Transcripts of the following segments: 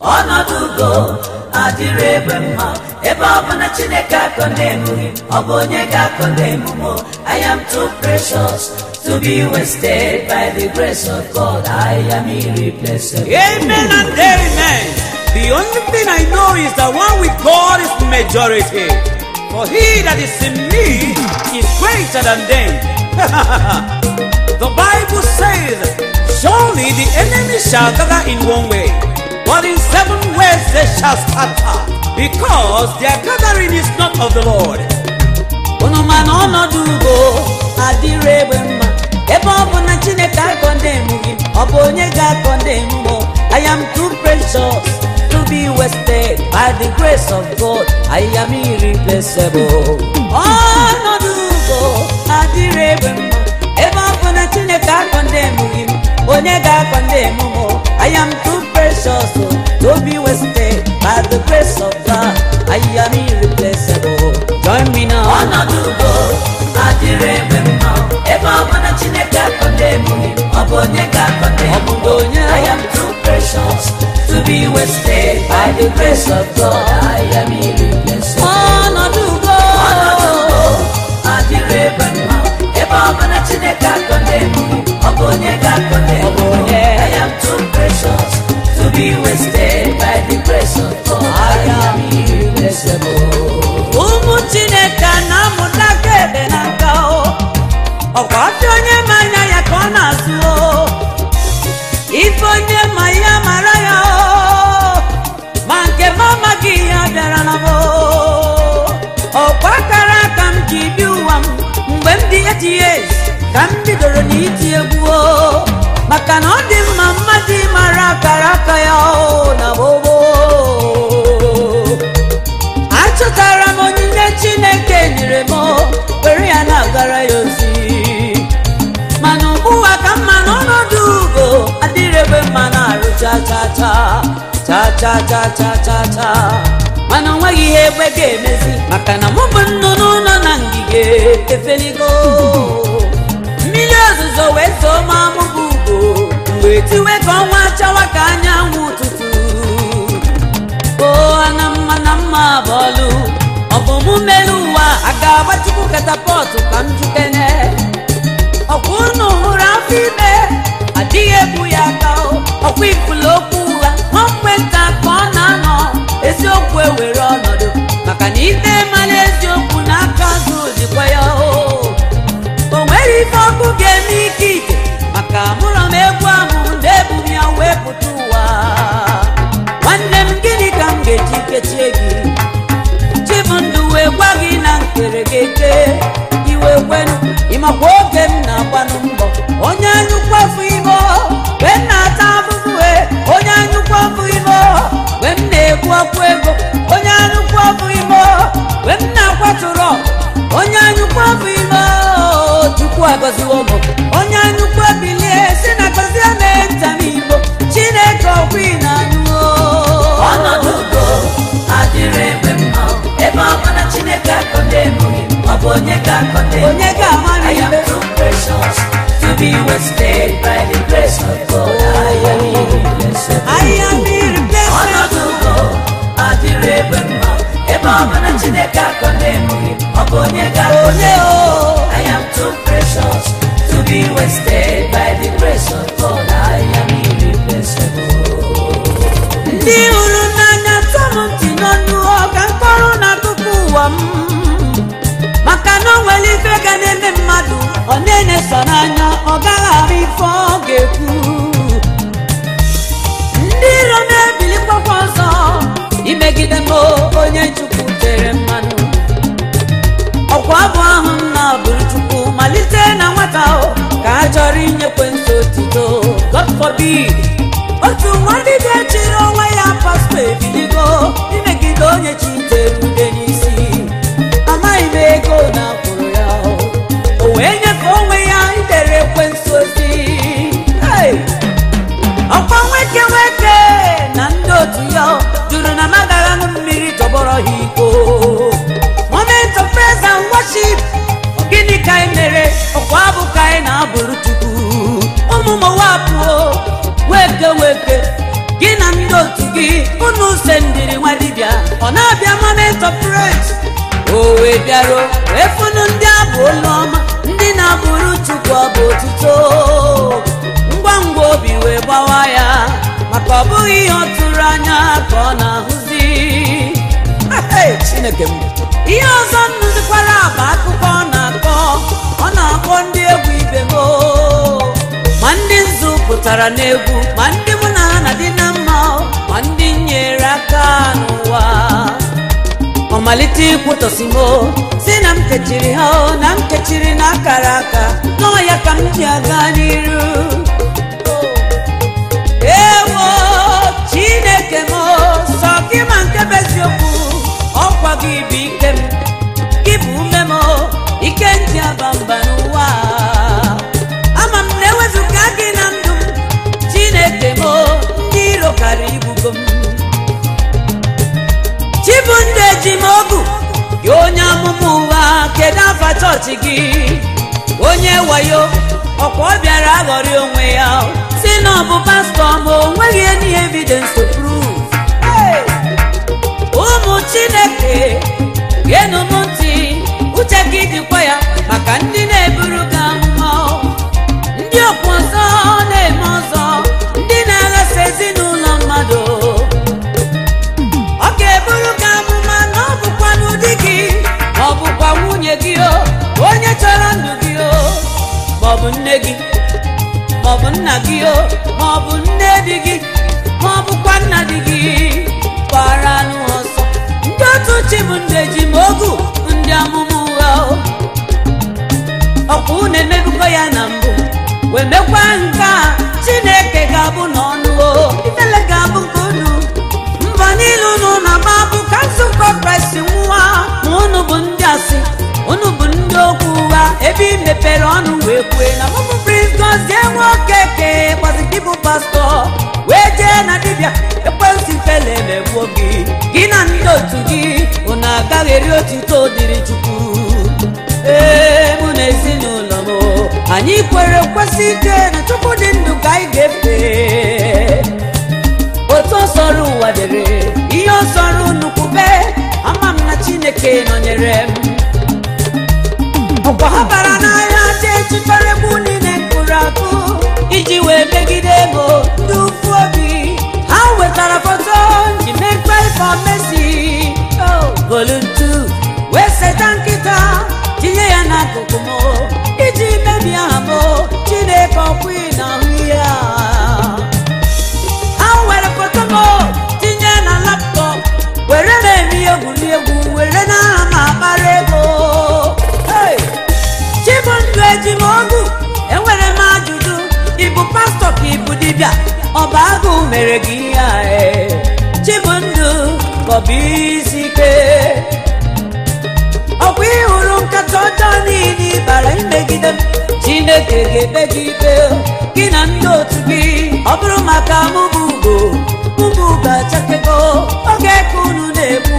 ọnọdụ ugo adịrị ebe mma ebe ọ bụ na chineke akọndemughị ọ bụ onye ga-akọndemụ I am too precious to be wasted by the grace of God I am irreplaceable Amen and amen. The only thing I know is that one with God is majority. For he that is in me is greater than them. the Bible says, Surely the enemy shall gather in one way, but in seven ways they shall scatter, because their gathering is not of the Lord. unu ma na ọnọdụ ugo adịrị egbe mma ebe ọ bụ na chineke akọndemụghị ọ bụ onye ga-akọndemụ I am too precious to be wasted by the grace of God I am irreplaceable ọnọdụ ugo adịrị egbe mma ebe ọ bụ na chineke akọndemụghị m onye ga-akọndemụ m I am too precious to be wasted by the grace of God I am irreplaceable join me now ọnọdụ ugo adịrị ebe mma ebe ọ bụ na chineke akọndemụghị ọ bụ onye ga-akọndemụ onye I am too precious to be wasted by the grace of God I am irreplaceable ọnọdụ ugo ọnọdụ ugo adịrị ebe mma ebe ọ bụ na chineke akọndemụghị ọ bụ onye ga-akọndemụ onye I am too precious to be wasted by the grace of God I am irreplaceable ụmụ chineke na-amụta aka ebe n'aka o ọkwa afọ onye ma anya ya ka ọ na-azụ o ife onye ma ya mara ya o ma nke m amaghị ihe ọ bịara na m o ọkwa akara aka m ji bi ụwa m mgbe m dị etinyes ka m bidoro n'iti egwu o maka na ọ dị mma mmadụ ịmara akara aka ya o na gbogbo achọtara m onyinye chineke nyere m were ya na-agara ya ozi mana ugbuwa ka mma n'ọnọdụ ugo adịrị ebe mma na-arụ cha cha cha cha cha cha cha cha cha mana o nweghị ihe egbe ga-emezi maka na mụ bụ nnụnụ nọ na ngige efeligo mmiri ozuzo wee zoo ma mụ bụ ugo mgbe tiwe ka ọnwa chawa ka anyanwụ ụtụtụ o ana mma na mma bọọlụ ọ bụ mụ mere ụwa a ga-agbachukwu katapọtụ ka m jukene ọkwa unu hụrụ afọ ime adịghị ebu ya aka o ọkwa ifulu okwu ụgha nwankwe nta ka ọ na-anọ eziokwu ewere ọnọdụ maka na ite mara eziokwu n'aka azụ dịkwa ya o o nwere ife ọkụ ga-eme ike ike maka mụrọ m egwu ahụ na-ebu m ya wee pụta ụwa nwanne m gịnị ka m ga-eji kechie gị chibundụ wee gwa gị na nkere gị eke iwe kwenu ịmakwa oge m na-agbanụ mbọ onye anyụkwu afọ ime wee m na-ata afụfụ wee onye anyụkwu afọ ime wee m na-ekwu ọkụ ego onye anyụkwu afọ ime wee m na-akwatụrụ onye anyụkwu afọ ime chukwu agọziwo m onye anyụkwu ebilie si na gọzie mee ntam igbo chineke ọkwa ị na-anyụ ọnọdụ ugo adịrị ebe mma ebe ọ bụ na chineke akọndemụghị ọ bụ onye ga-akọndemụ onye ga-ama I am too precious to be wasted by the grace of God I am irreplaceable I am irreplaceable ọnọdụ ugo adịrị ebe mma ebe ọ bụ na chineke akọndemụghị ọ bụ onye ga-akọndemụ I am too precious to be wasted by the grace of God I am irreplaceable ndị hụrụ n'anya tọm ntị n'ọnụ ọga mkpọrọ n'akụkụ ụwa m maka na o nwere ife ga na-eme mmadụ ọ na-eneso n'anya ọ gaghị ahụ ife ọ ga-ekwu ndị iro na-ebilikwakwa ọzọ imegide m onye chukwu tere mmanụ ọkwa abụ ahụ m na-abụrụ chukwu malite na nwata o ka a chọrọ inyekwe nso otito God forbid otu nwadị ga-echiri onwe ya pastọ ebiligo imegide onye chitere ude n'isi amaghị m ego na akwụrụ ya o wee nyefee onwe ya idere ekwensu ozi Hey! ọkwa nweke nweke na ndị otu ya jụrụ na magaghị aṅụ mmiri tọgbọrọ ha iko moment of praise and worship Ọ gịnị ka anyị mere ọkwa abụ ka anyị na-abụrụ chukwu ụmụ mụwa pụo weke weke gị na ndị otu gị unu se ndiri nwa dibịa ọ na-abịa moment of praise o wee bịaruo wee funu ndị abụ olu ọma ndị na-abụrụ chukwu ọbụ otuto ngwa ngwa obi wee gbawa ya maka ọ bụghị ihe ọ tụrụ anya ka ọ na-ahụzi Hey, chineke m ihe ọzọ nnụzikwara bụ akụkọ ọ na-akọ ọ na-akpọ ndị egwu ibe m o. ma ndị nzu pụtara n'egwu ma ndị mụ na ha na dị na mma o, ma ndị nyere aka n'ụwa ọ malite ikwutọsi m o, si na m kechiri ha o, na m kechiri na akara aka nọọ ya ka m ji aga n'iru ewo chineke m o, sọ gị ma nke bụ eziokwu ọkwa gị bụ ike m gị bụ ume m o, ike ndị aba mba n'ụwa ama m na ewezụga gị na ndụ m chineke m o, ndị iro kara ibugo m chibundụ eji m ogu gị onye amụma ụwa kedu afa chọọchị gị onye wayo ọkwa ọ bịara aghọrị onwe ya si na ọ bụ pastọ ma o nweghị any evidence to prove Hey! ụmụ chineke geenụ m ntị uche gị dịkwa ya maka ndị na-eburu gị amụma ndị okwu ọzọ na-eme ọzọ ndị na-aghasa ezinụlọ mmadụ ọ ga-eburu gị amụma na ọ bụkwa n'ụdị gị ma ọ bụkwa nwunye gị o onye chọrọ ndụ gị o ma ọ bụ nne gị ma ọ bụ nna gị o ma ọ bụ nne di gị ma ọ bụkwa nna di gị gbara anụ ọsọ ndị otu chi bụ ndị eji m ogu ndị amụma ụgha o ọkwa unu emebugo ya na mbụ wee mekwa nke a chineke ga-abụ n'ọnụ o ifele ga-abụ nke unu mba niile unu na-agba bụ ka nzukọ kraịst nwa ma unu bụ ndị asị unu bụ ndị okwu ụgha ebe ị mepere ọnụ wee kwue na mụmụ prince gozie nwoke ke gbazi gị bụ pastọ wee jee na dibịa ekwensị fele megbuo gị gị na ndị otu gị unu agaghị eri otito dịrị chukwu ee mụ na ezinụlọ m anyị kwere kwesị ike na chukwu dị ndụ ka anyị ga-efe otu ọsọrọ ụwa dere ihe ọsọrọ nnukwu be ama m na chineke nọnyere m ọkwa ha bara n'ahịa jee chịkọrọ egwu niile mkpụrụ akụ iji wee megide ego ndị ụfụ obi ha wetara foto ji mekpa ifo mesi voluntu wee seta nkịta tinye ya n'akụkụ m iji mebie aha m chineke ọkwa ị na-ahụ ihe a ha were foto m tinye na laptọp were m eme ihe egwuregwu were n'aha m akpara ego Hey! chibundụ eji m ogu enwere m ajụjụ ịbụ pastọ ka ịbụ dibịa ọ bụ agụụ mere gị ihe a ee? chibundụ ka ọ bụ isi ike ọkwa ịhụrụ nkata ọjọọ niile ịbara imegide m chineke ga-ekpe gị ikpe gị na ndị otu gị ọ bụrụ maka mụbụ ugo mụbụ ugo achakego oge ka unu na-egbu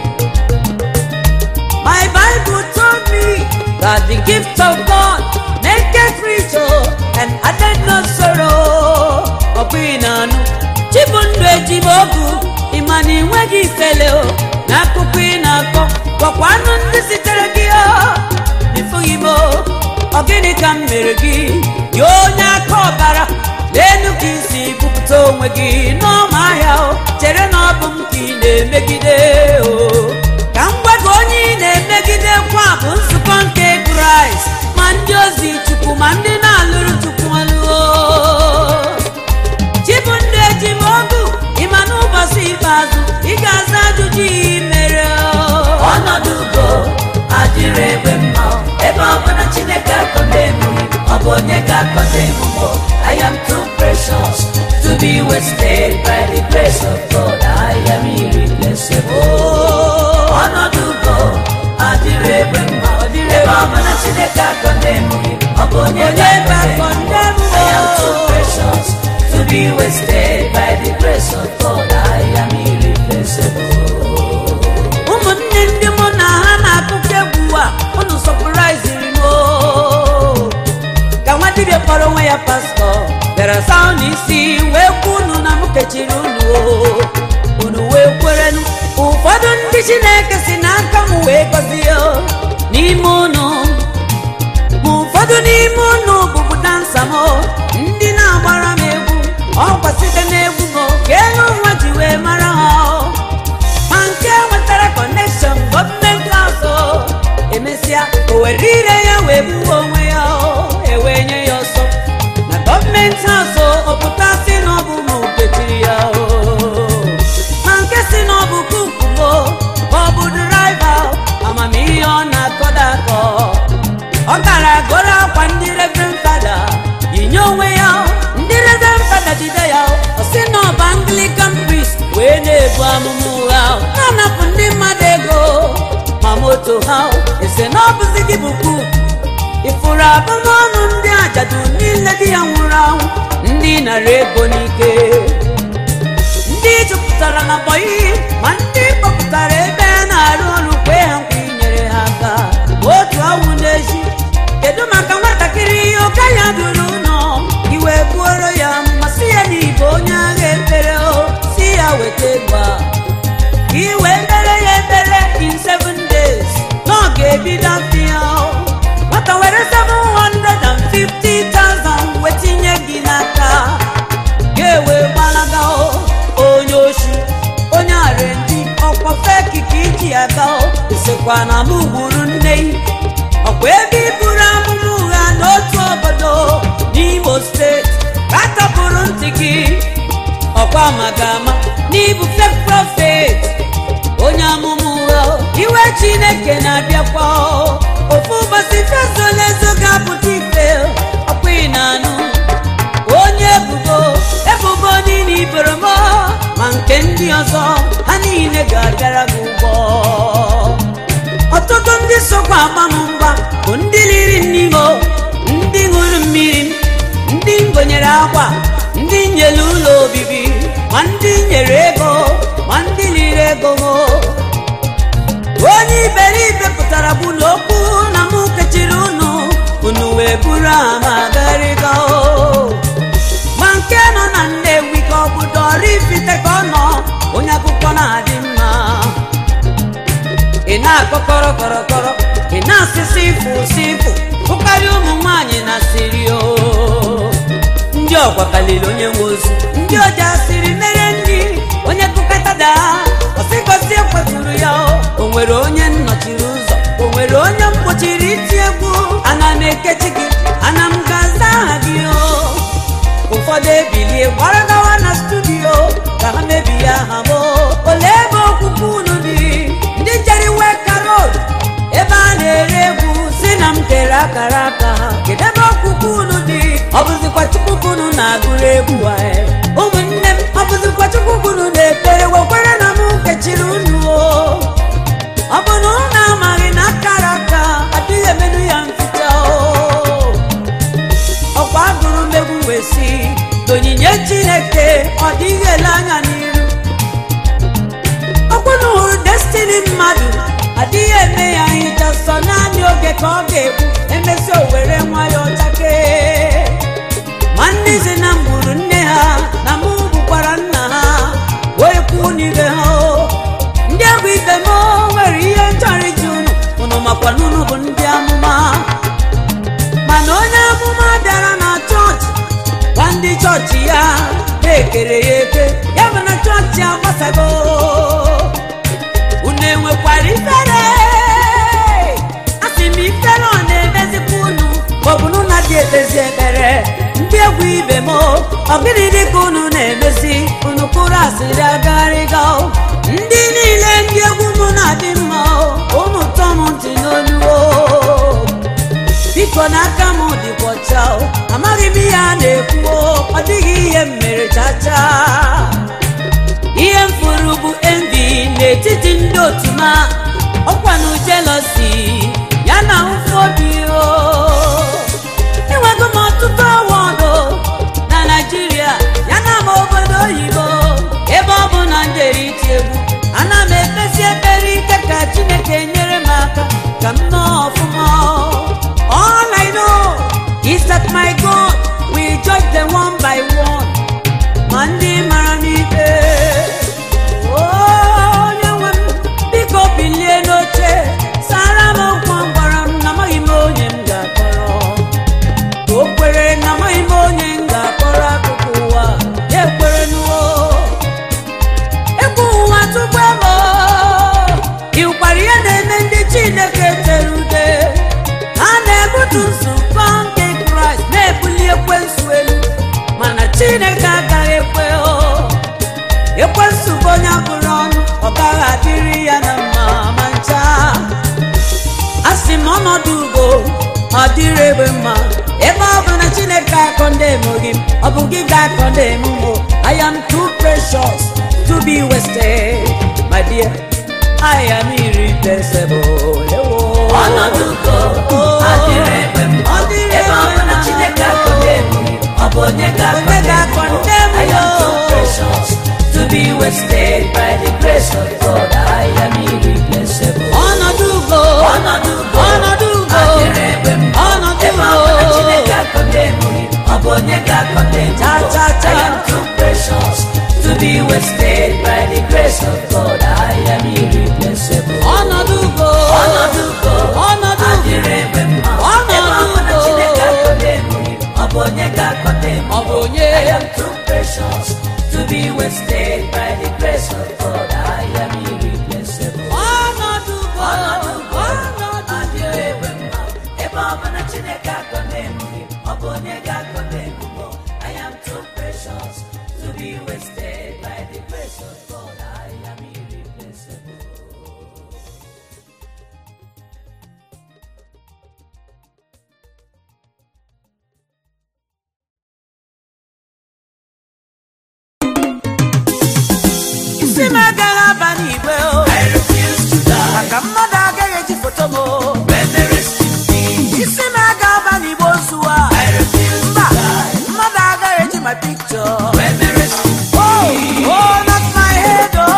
My Bible told me that the gift of God maketh rich oh, and added no sorrow. Ọkwa ị na-anụ chibundụ eji m ogu ịma na ị nweghị ifele o n'akụkụ ị na-akọ gwakwa anụ ndị sitere gị o ịfụghị m o ọ gịnị ka m mere gị ya onye aka ọbara n'elu ka isi bupụta onwe gị n'ọma ahịa o chere na ọ bụ m ka ị na-emegide o ka m gwa gị onye ị na-emegide kwa bụ nzukọ nke kraịst ma ndị ozi chukwu ma ndị na-alụrụ chukwu ọlụo chibundụ eji m ogu ịma n'ụbọchị ikpeazụ ị ga-aza ajụjụ ihe mere ọnọdụ ugo adịrị egbe mma ebe ọ bụ na chineke akọta emume ọ bụ onye ga-akọta emume I am too precious to be wasted by the grace of God I am irreplaceable ọnọdụ ugo adịrị egbe mma ebe ọ bụ na chineke akọta emume ọ bụ onye ga-akọta emume I am too precious to be wasted by the grace of God I am irreplaceable ụmụnne ndị mụ na ha na-akụkọ egwu a unu sọpụraiziri m o. ka nwa dibịa kpọrọ onwe ya pastọ bịara saa unu isi wee kwuo unu na m kechiri unu unu wee kwerenụ ụfọdụ ndị chineke si n'aka m wee gọzie o, n'ime unu ma ụfọdụ n'ime unu bụbu dansa m o, ndị na-agbara m egwu ọkwa site n'egwu m o, ka elu nwa ji wee mara ha o. ma nke nwetara kọnekshọn gọọmenti haụs o emesịa o were ire ya wee gbuo onwe ya o ewee nye ya ọsọ na gọọmenti haụs o ọ pụta si na ọ bụ ma okechiri ya o ma nke si na ọ bụ kuku o ma ọ bụ draiva o, amamihe ọ na-akọda akọ ọ gara goro akwa ndị reverend fada yinye onwe ya ndị reverend fada jide ya ọ sị na ọ bụ anglican priest wee na-ebu amụma ụgha na-anapụ ndị mmadụ ego ma moto ha ese na ọ bụzi gị bụ kuku ifuru abụmọnụ ndị ajadu niile di ya nwụrụ anwụ ndị nara ego n'ike ndị jupụtara na bọyị ma ndị kpọpụtara ebe a na-arụ ọrụ kwee ha nkwa inyere ha aka otu awụ n'ezi kedu maka nwatakịrị ihe ụka ya duru ụlọ iwe buoro ya ma si ya n'ibe onye agha ekpere o si ya weta ego a ka iwe mere ya ekpere in seven days na ọ ga-ebido afọ ya o. nwata were 750,000 wetinye gị n'aka ga-ewe gbalaga o onye oshi onye arendi ọkwa feki ka iji aga o esekwa na mụ gburu nne yi ọkwa ebe iburu amụma ụgha n'otu obodo n'imo steeti ka a tapụrụ ntị gị ọkwa magama n'ibu fek prọfet onye amụma ụgha o. iwe chineke na-abịakwa o. ofu ụbọchị fesolezo ga-apụta ife ọkwa ị na-anụ onye ebubo ebubo niile iboro m ma nke ndị ọzọ ha niile ga-abịara gị ụgwọ ọtụtụ ndị sokwa agba m mgba bụ ndị liri nnimo ndị ṅụrụ mmiri m ndị ngonyere akwa ndị nyere ụlọ obibi ma ndị nyere ego ma ndị liri ego m onye iberibe pụtara bụ n'okwu na mụ kechiri unu unu wee buru ama garịga o ma nke nọ na nnewi ka ọ bụ dọrifite ka ọ nọ onye akụkọ na-adị mma ị na-akọ kọrọkọrọkọrọ ị na-asịsị ifụ sifụ ụkarị ụmụ nwaanyị na siri o ndị ọkwa kalili onye nwe ozu ndị ọja siri mere nri onye kụkata daa ọsịgosi ekwetụrụ ya o o nwere onye nnọchiri ụzọ o nwere onye mgbochiri iti egwu ana m ekechi gị ana m ga-aza aha gị o ụfọdụ ebilie gbara gawa na studio ka ha mebie aha m ole ebe okwukwe unu dị ndị jere iwe karol ebe a na-ere egwu si na m tere akara aka ha kedu ebe okwukwe unu dị ọ bụzikwa chukwu ka unu na-agụrụ egwu a e? ụmụnne m ọ bụzikwa chukwu ka unu na-ekpere wekwere na m kechiri unu o ọ bụ na unu amaghị na akara aka adịghị emedu ya mficha o ọkwa agụrụ mmegbu wee si onyinye chineke ọ dịghị ele anya n'iru ọkwụ na hụrụ destini mmadụ adịghị eme ya nhicha sọ naanị oge ka ọ ga-egbu emesi o were nwa ya ọchake ma ndị zi na m gburu nne ha na mụ gbukwara nna ha wee kwuo n'ibe ha o ndị egwu ibe m nwere ihe nchọrọ iji unu unu makwa na unu bụ ndị amụma mana onye amụma bịara na chọọchị gwa ndị chọọchị ya na-ekere ya eke ya bụ na chọọchị agbasago unu enwekwara ifere asị m ifere ọ na-emezikwa unu maọbụ na ụna dị ekpezi ekpere ndị egwu ibe m ọ gịnị dị ka unu na-emezi unu kụrụ asịrị agagharịga ndị niile ndị egwu m na-adị mma unu tọ m ntị n'olu o biko n'aka m dịkwa ọcha o amaghị m ihe a na-ekwu o ọ dịghị ihe m mere chacha ihe m furu bụ envi n'etiti ndị otu ma ọkwanụ jelosi ya na ụfụ obi o enwego m ọtụtụ ọwọdụ na naijiria ya na ma obodo oyibo ebe ọ bụ na m jere iti egwu ana m ekpesi ekpere ike ka chineke nyere m aka ka m nọọ ọfụma all i know is that my god will judge them one by one ma ndị mara m ikpe ekwensu bụ onye bụrụ ọnụ ọ gaghị adịrị ya na mma ma ncha a sị m ọnọdụ ugo ọ dịrị egbe mma ebe ọ bụ na chineke akọndemụ gị ọ bụ gị ga-akọndemụ m i am too precious to be wasted my dear i am irreplaceable ewo ọnọdụ ugo adịrị egbe mma Ọ dịrị ebe ọ bụ na egbe chineke mma. akọndemụ gị ọ bụ onye Onye ga-akọndemụ ga-akọndemụ I am too ya. precious to be wasted by the grace of God I am irreplaceable ọnọdụ ugo ọnọdụ ugo ọnọdụ ugo adịrị egbe mma ọnọdụ ebe ọ bụ na ugo chineke akọndemụ gị ọ bụ onye ga-akọndemụ Cha, cha, cha. I am too precious to be wasted by the grace of God I am irreplaceable ọnọdụ ugo ọnọdụ ugo ọnọdụ ugo adịrị egbe mma Ọnọdụ ebe ọ bụ na ugo. chineke akọndemụ gị ọ bụ onye ga-akọndemụ ọ bụ onye I am too precious to be wasted by the grace of God. I am irreplaceable. ọnọdụ ugo Ọnọdụ ugo ọnọdụ adịrị egbe mma ebe ọ bụ na Chineke akọndemụ gị, ọ bụ onye ga-akọndemụ m. I am too precious to be wasted by the grace of God. I am irreplaceable. isi m agaghị aba n'igwe o I refuse to die maka mmadụ agaghị eji foto m o when there is peace. isi m agaghị aba n'igbe ozu a I refuse to mba die mmadụ agaghị eji my picture when there is oh oh not my head oh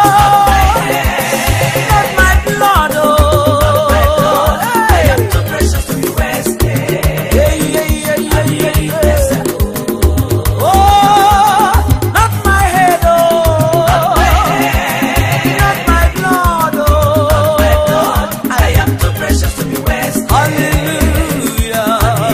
not my blood oh I am too precious to be wasted. Yeah, yeah, yeah, yeah, yeah, yeah. Oh, not my head, oh, not my blood, oh. I am too precious to be wasted. Hallelujah.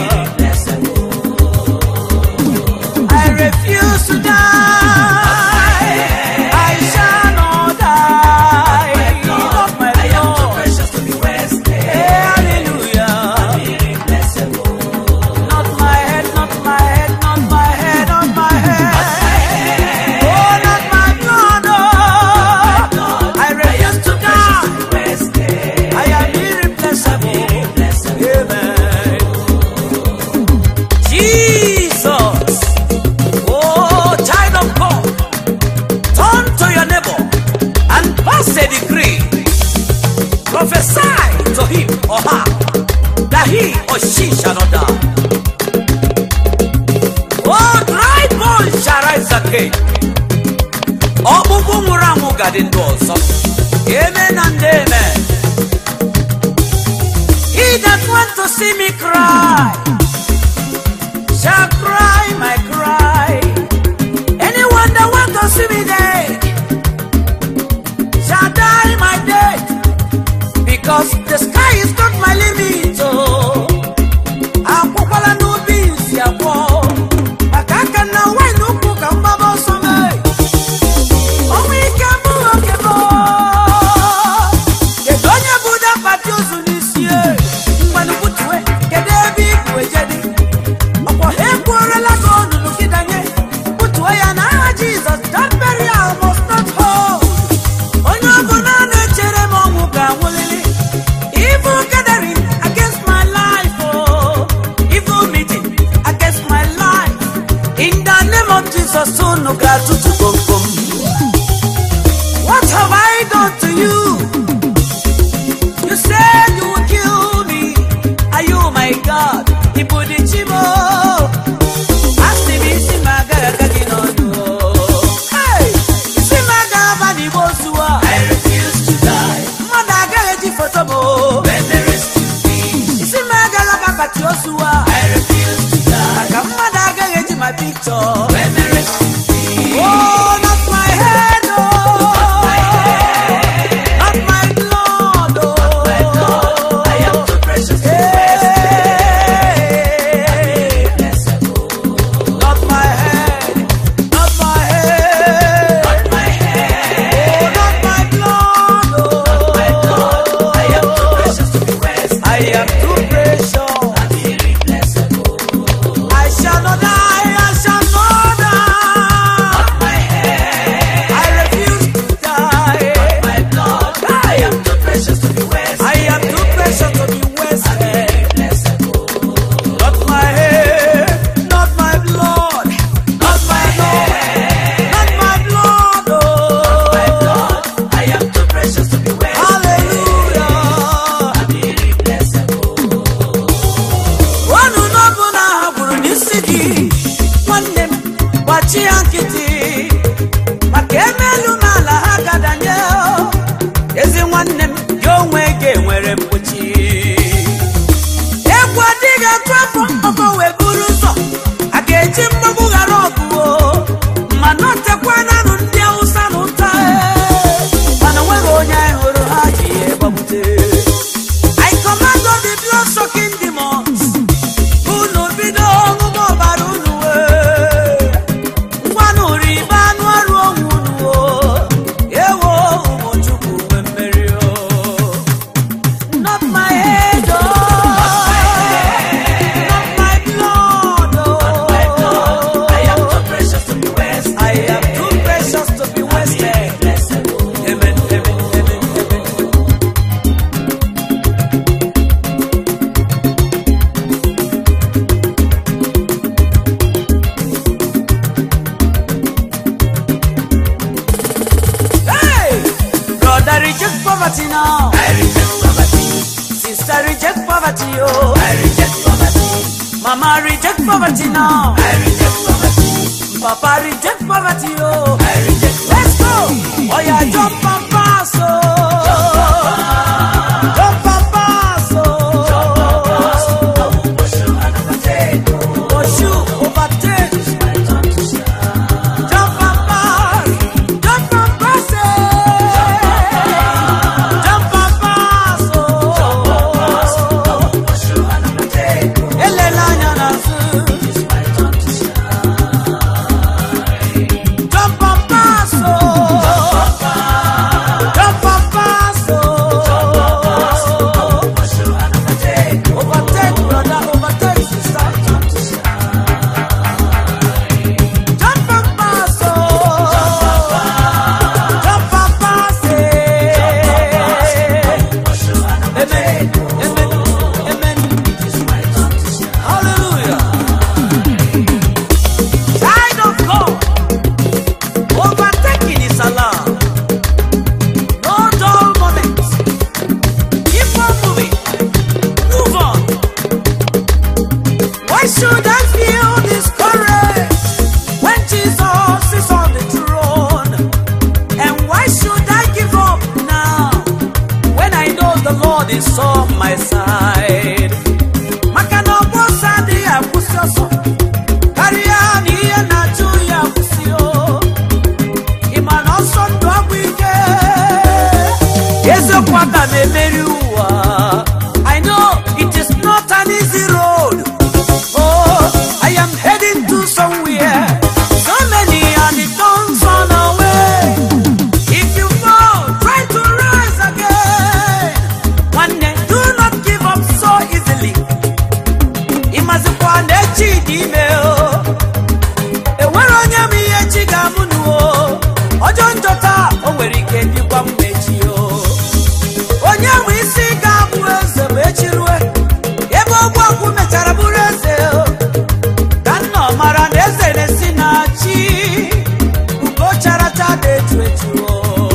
Irreplaceable. I refuse to die. I shall not die. Not my I am too Lord. precious to be wasted. Hallelujah. Irreplaceable. Not my head, not my head, not my head, not my head. Oh, not my blood, oh. I refuse to die. Wasted. I am irreplaceable. Amen. Jesus. Oh, child of God. Turn to your neighbor and pass a decree. Prophesy to him or her that he or she shall not die. Oh, dry bones shall rise again. Ọkpụkpụ nwụrụ anwụ gadị ndụ ọzọ. Amen and amen. He that want to see me cry shall cry my cry. Anyone that want to see me dead shall die my death. Because the sky is not my limit. Oh, akwụkwala n'ubi nsi akwọ. Maka aka na wine ukwu ka mgbaba ọsọ mee. Ọnwụ ike abụghị oke m. Kedu onye bụ dapati ozu n'isi e? Mgbanụ butue, kedu ebe ibu ejedi? Ọkwọ ha ekwuorela gị onunu gị danye. Butuo ya n'aha Jizọs, that burial must not hold. Onye ọbụla na-echere m ọnwụ ga-anwụlili. Evil gathering against my life, oh. Evil meeting against my life. In the name of Jesus, unu ga-atụtụ komkom. What have I done to you? You said you would kill me. Are you my God? Ibu dị chi m, oh. Asị m isi m agaghị aga gị n'ọnụ, oh. Hey! Isi m agaghị aba n'igbe ozu a. I refuse to die Mmadụ agaghị eji foto m, oh. when there is peace. Isi m agaghị aba pati ozu a. I refuse to die Maka mmadụ agaghị eji my picture. when there is peace. Oh, not my poverty now. I reject poverty. Sister, reject poverty, oh. I reject poverty. Mama, reject poverty now. I reject poverty. Papa, reject poverty, oh. I reject Let's go. Oh, yeah, jump and pass, oh. Jump and pass, oh. pursue and overtake. Pursue, overtake. My turn to shine. Jump and pass. Jump and pass, eh. Jump and pass, oh. Pursue and overtake. Elela anya n'azụ. My turn to shine. Jump and pass, oh. Jump and pass, oh. Pursue and overtake. Overtake, brother, overtake, sister. Jump and pass, oh. Jump and pass, eh. Pursue and Amen, amen, amen. my turn to shine. Hallelujah. Child of God, overtaking is allowed. No dull moment. Keep on moving. Move on. Why should I feel discouraged when Jesus is on the throne? And why should I give up now when I know the Lord is on my side? maka na ọgbọ ọsọ adịghị akwụsị ọsọ karịa na ihe na-achụ ya akwụsị o ịma na ọsọ ndụ ọgwụ ike eziokwu aka m emeri ụwa I know it is not an easy road oh I am heading to somewhere so many are the thorns on our way if you fall try to rise again one day do not give up so easily ịmazikwa na echi dị ime o enwere onye m ihe chi ga-amụ nụ o ọjọọ njọ taa o nwere ike dịkwa mma echi o onye nwe isi ga-abụ eze ma echi rue ebe ogbu ọgwụ mechara bụrụ eze o ka nna ọ mara na eze na-esi na chi ugo characha dị etu etu o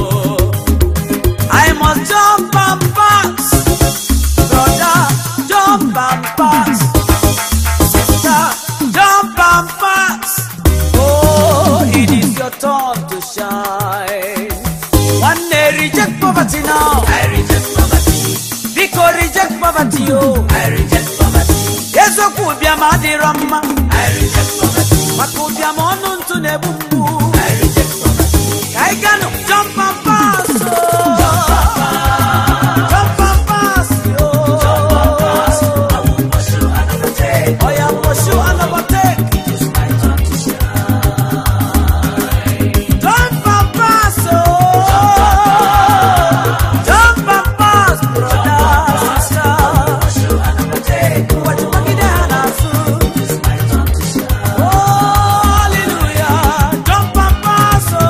I must jump and pass brother jump and pass sister jump and pass oh it is your turn to shine one day reject poverty now I reject poverty. biko reject poverty oh I reject poverty. eziokwu ụbịam adịrọ mma I reject poverty. maka ụbịam ọnụ ntụ na-egbu mgbu I reject poverty. ka anyị ganụ jump and pass oh. jump and pass oh. I will pursue and overtake. Oh, yeah, pursue and overtake. It is my turn to shine. Jump and pass, oh. Jump and pass, brother, sister. Pursue and overtake. What you walking there, Nasu? It is my turn to shine. Oh, hallelujah. Jump and pass, oh.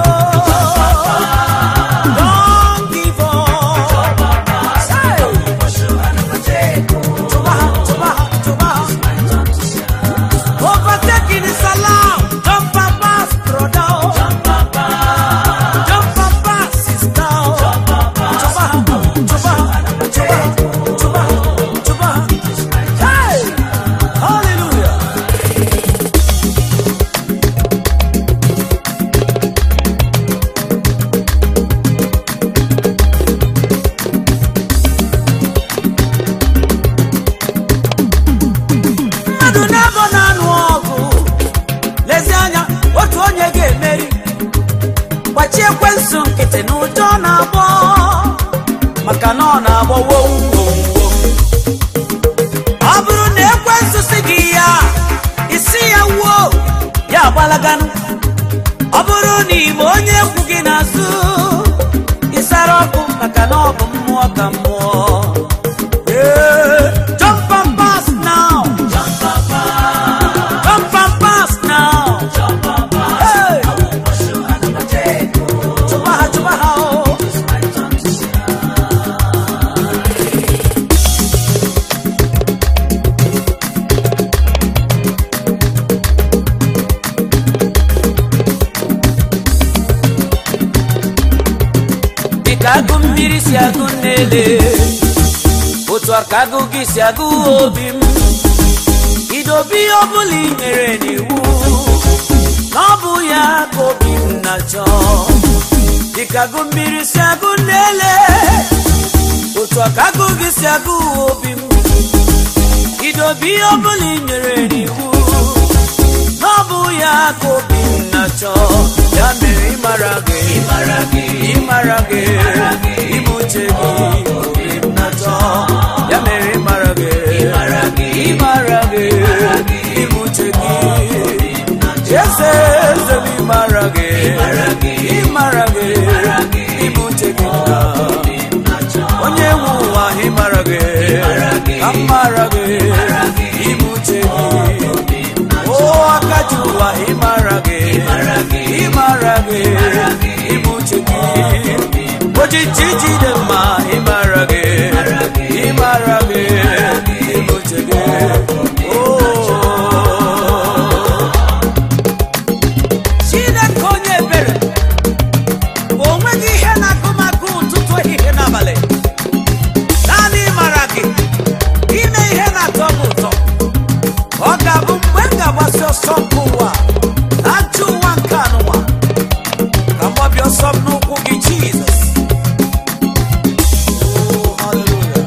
Don't give up. Hey. Pursue and overtake. Tubaha, tubaha, tubaha. My turn to shine. Overtaking is allowed. Jump and pass, brother. Jump and pass. Jump and pass, sister. Jump and pass. Tubaha, tubaha, tubaha, tubaha, tubaha. Hey! Hallelujah. mmadụ na-abọ na-anụ ọgụ lezie anya otu onye ga-emeri gbachie ekwensu nkịtị na ụjọ na-agbọ maka na ọ na-agbọ wom wom wom ọ bụrụ na ekwensu si gị ya isi ya wuo ya agbalaganụ ọ bụrụ na ime onye ekwu gị n'azụ ịsara ọkụ maka na ọ bụ mmụọ ka mmụọ Yeah. Jump and pass now. Jump and pass. Jump and pass now. Jump and pass. Hey. I will pursue and overtake. Chubaha, chubaha, oh. It is my turn to shine. Dịka agụ mmiri si agụ nnele otu a ka agụ gị si agụ obi m idobe ihe ọbụla i nyere n'iwu na ọ bụ ya ka obi m na-achọ dịka agụ mmiri si agụ nnele otu a ka agụ gị si agụ obi m idobe ihe ọbụla i nyere n'iwu na ọ bụ ya ka obi m na-achọ ya mere ịmara gị ịmara gị ịmara gị ịbụ uche gị obi m na-achọ ya mere ịmara gị ịmara gị ịmara gị ịbụ uche gị eze eze m ịmara gị ịmara gị ịbụ uche gị na onye nwe ụwa ịmara gị ka m mara gị ịbụ uche gị o aka ji ụwa ịmara gị ịmara gị ịbụ uche gị ojiji jide mma ịmara gị ịmara gị ịbụ uche gị chineke onye ebere ma o nweghị ihe na-agụ m agụ ụtụtụ ehihie n'abalị naanị ịmara gị ime ihe na-atọ m ụtọ ọ ga-abụ mgbe m ga-agbasi ọsọ nke ụwa ajọ ụwa nke anụwa ka m gbabie ọsọ m n'ụkwụ gị jizọs Oh, hallelujah.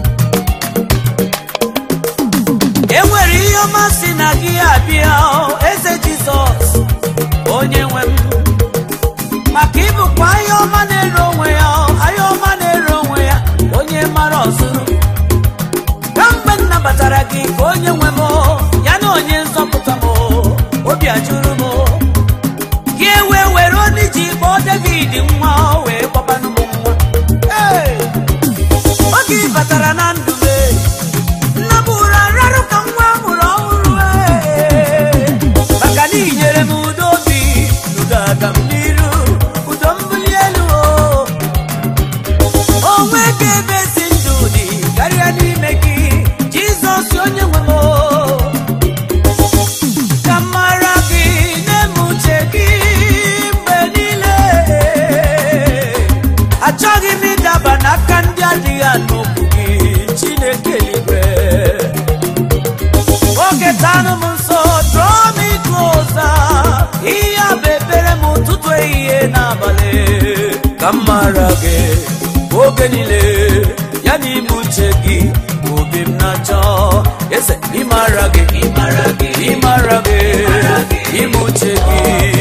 e nwere ihe ọma si na gị abịa o, eze jizọs onye nwe m maka ịbụkwa ahịa ọma na-ere onwe ya o, ahịa ọma na-ere onwe ya onye mara ọzụrụ kamgbe m nabatara gị ka onye nwe m o, ya na onye nzọpụta m o, obi ajụrụ m o. gị ewe were onye ji kpọọ david nwa o, wee gbabanụ m nwa Hey! oge ị batara na ndụ m e, nna m ụra rarụ ka nwa a mụrụ ọhụrụ e. maka na inyere m udo obi udo aga m n'iru udo mbuli elu o onwe ka ebe si ndụ dị karịa n'ime gị jizọs onye nwe m o. ka m mara gị na-eme uche gị mgbe niile achọghị m ịdaba n'aka ndị adịghị anụ okwu gị chineke eluigwe oge tanụ m nso draw me closer ihe a bụ ekpere m ụtụtụ ehihie n'abalị ka m mara gị oge niile ya n'ime uche gị obi m na-achọ eze ịmara gị ịmara gị ịmara gị ime uche gị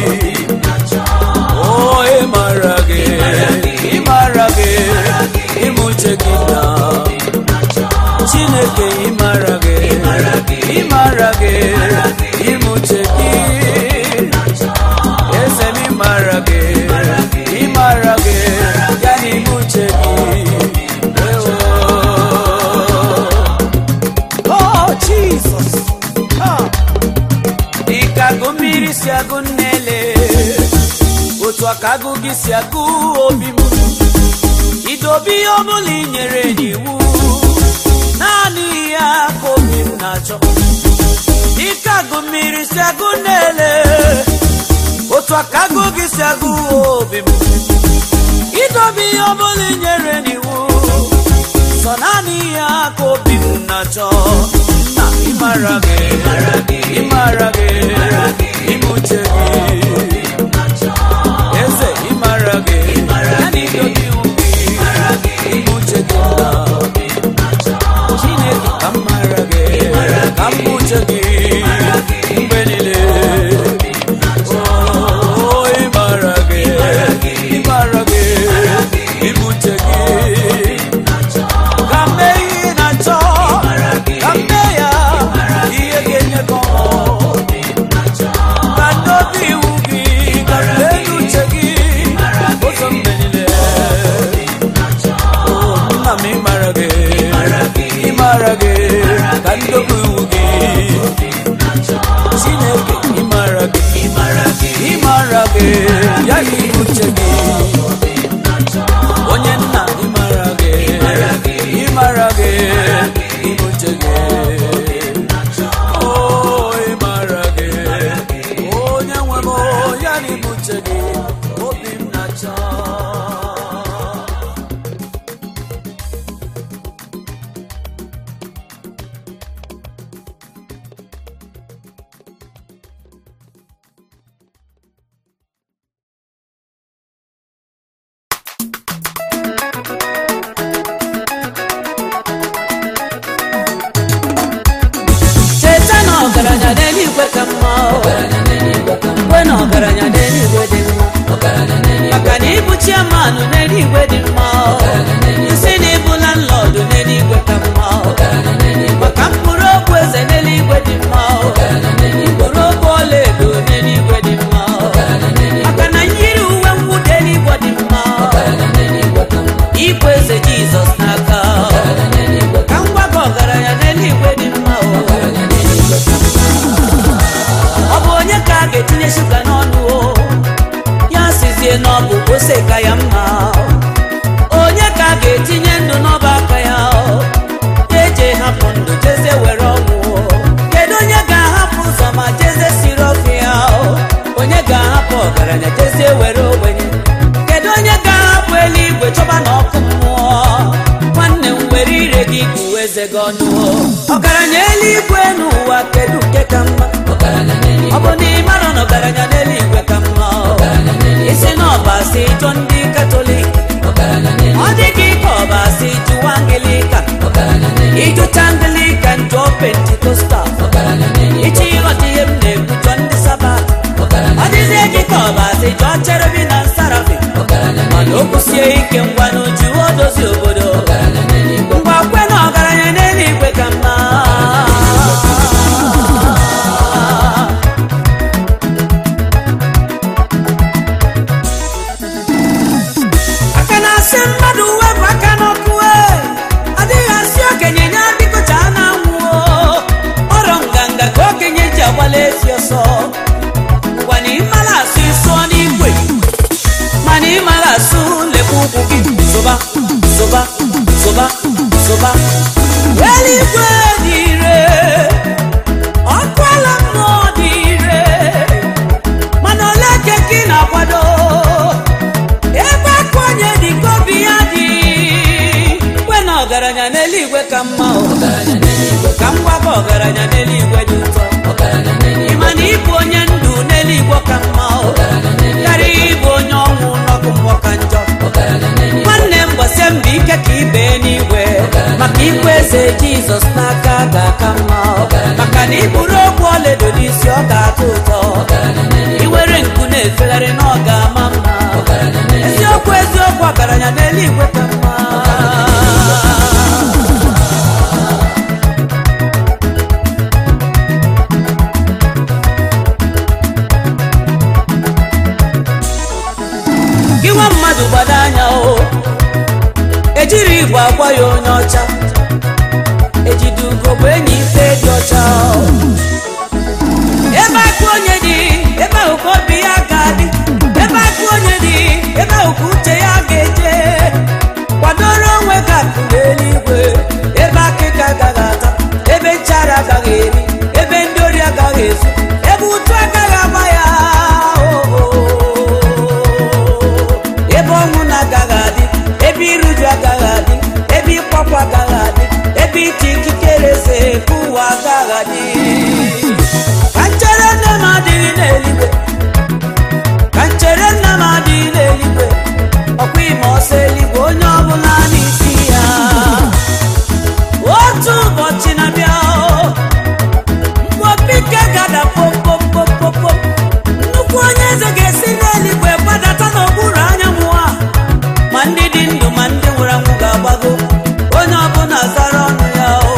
o ịmara gị ịmara gị ime uche gị na chineke ịmara gị ịmara gị ime uche gị eze m ịmara gị ịmara gị ya na ime uche gị Ewo. Oh, Jesus. Ah. dịka agụ mmiri si agụ nnele otu aka agụ gị si agụ obi m idobe ihe ọbụla i nyere n'iwu naanị ya ka obi m na-achọ dịka agụ mmiri si agụ nnele otu aka agụ gị si agụ obi m idobe ihe ọbụla i nyere n'iwu sọ naanị ya ka obi m na-achọ na ịmara gị ịmara gị ime uche gị eze ịmara gị ya na idobe iwu gị ime uche gị na chineke ka m mara gị ka m bụ uche gị mgbe niile Oh, ịmara gị ịmara gị ime uche gị ka mee ihe ị na-achọ ka mee ya ihe ga-enye gị ọṅụ ka n'obi iwu gị ọgaranya jezie were ogbenye kedu onye ga-abụ eluigwe chọba na ọkụ mmụọ nwanne m were ire gị kụwa eze gị ọnụ ọgaranya eluigwe n'ụwa kedu nke ka mma ọ bụ na ịmara na ọgaranya n'eluigwe ka mma isi na ọbasi jụ ndị katọlik ọ dị gị ka ọbasi jụwa angilika ịjụcha angilikan jụọ pentikostal ichi ịghọta ihe m na-ekwu jụọ ndị sabat ọ dịzie gị ka ọbasi jụọ cherebi na nsarafi mana o kwusie ike ngwa n'uju o dozi obodo ngwa kwe na ọgaranya n'eluigwe ka mma aka na-asị mmadụ wepụ aka n'ọkụ e adịghị asị okenye nye bikocha a na-anwụ ọrọ nganga ka okenye ji agbala ezi ọsọ ngwa na ịmara asụ ịsụọ n'igwe mana ịmara asụ lekwa ụkwụ gị zụba zụba zụba zụba eluigwe dị ire ọkụ ala mmụọ dị ire mana ole ka gị na-akwado ebe aka onye dị ka obi ya dị kwe na ọgaranya n'eluigwe ka mma o. ka m gwaba ọgaranya n'eluigwe dị ụtọ ịma na ịbụ onye ndụ n'eluigwe ka mma o. karịa ịbụ onye ọnwụ n'ọkụ mmụọ ka njọ nwanne m gbasie mbọ ike ka ibe n'igwe maka ikwe eze jizọs n'aka ga-aka mma o. maka na iburu ogwu ọlaedo n'isi ọ ga-atọ ụtọ iwere nku na-efegharị na ọ ga-ama mma eziokwu eziokwu ọgaranya n'eluigwe ka mma gị nwa mmadụ gbado anya o ejiri igwe agwa ya onye ọcha ejide ugo bụ enyi ife dị ọcha o. ebe aka onye dị ebe ahụ ka obi ya ga-adị ebe aka onye dị ebe ahụ ka uche ya ga-eje kwadoro onwe gị akụ n'eluigwe ebe akịka agaghị ata ebe nchara agaghị eri ebe ndị ori agaghị ezu ebe ụtụ agaghị agba ya ebe ọnwụ na-agaghị adị ebe iruju agaghị adị ebe ịkwakwa agaghị adị ebe ike ikikere eze nke ụwa agaghị adị ka nchere nne m adịghị n'eluigwe ka nchere nna m adịghị n'eluigwe ọkwa ime ọsọ eluigwe onye ọbụla n'isi ya otu ụbọchị na-abịa mgbe opike gada popopopopo nnukwu onye eze ga-esi n'eluigwe gbadata n'okpuru anyanwụ a ma ndị dị ndụ ma ndị nwụrụ anwụ ga-agbago onye ọbụla zara ọnụ ya o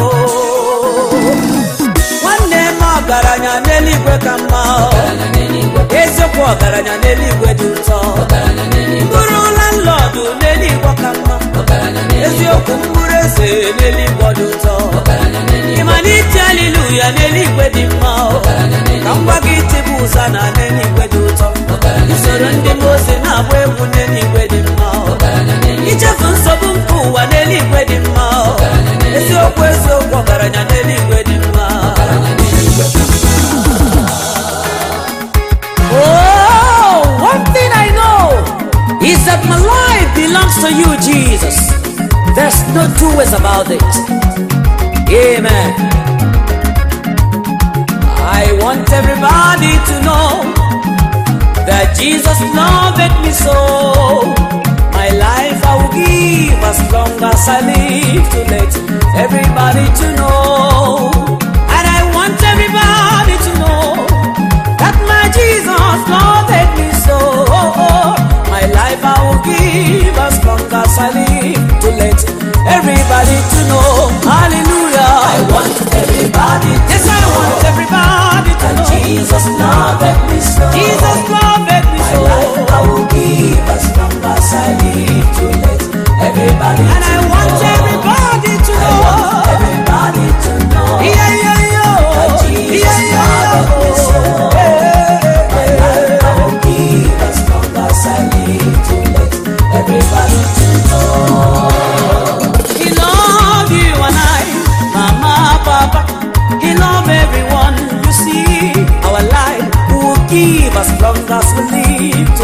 nwanne m ọgaranya n'eluigwe ka mma o. eziokwu ọgaranya n'eluigwe dị ụtọ mkpụrụ landlọdụ n'eluigwe ka mma eziokwu mkpụrụ eze n'eluigwe dị ụtọ ịma na iti aliluya n'eluigwe dị mma o. ka m gwa gị tibu ụza na n'eluigwe dị ụtọ usoro ndị mozi na-agba egwu n'eluigwe dị mma o. ichefu nsogbu nke ụwa n'eluigwe dị mma o. eziokwu eziokwu ọgaranya n'eluigwe dị mma Oh, one thing I know is that my life belongs to you, Jesus. There's no two ways about it. Amen. I want everybody to know that Jesus loved me so. My life I will give as long as I live to let everybody to know. And I want everybody to know that my Jesus loved me so. My life I will give as long as I live to let everybody to know. Hallelujah. I want everybody to yes, I want everybody to know. Jesus loved me so. Jesus loved me so. My life I will give as long as I live to let everybody and I want everybody to know. I want everybody to know. Yeah, yeah, yeah. That Jesus yeah, yeah, loved me so. My life I will give as long as I live to let everybody to know. He loved you and I, Mama, Papa. He loved everyone. You see, our life will give as long as we live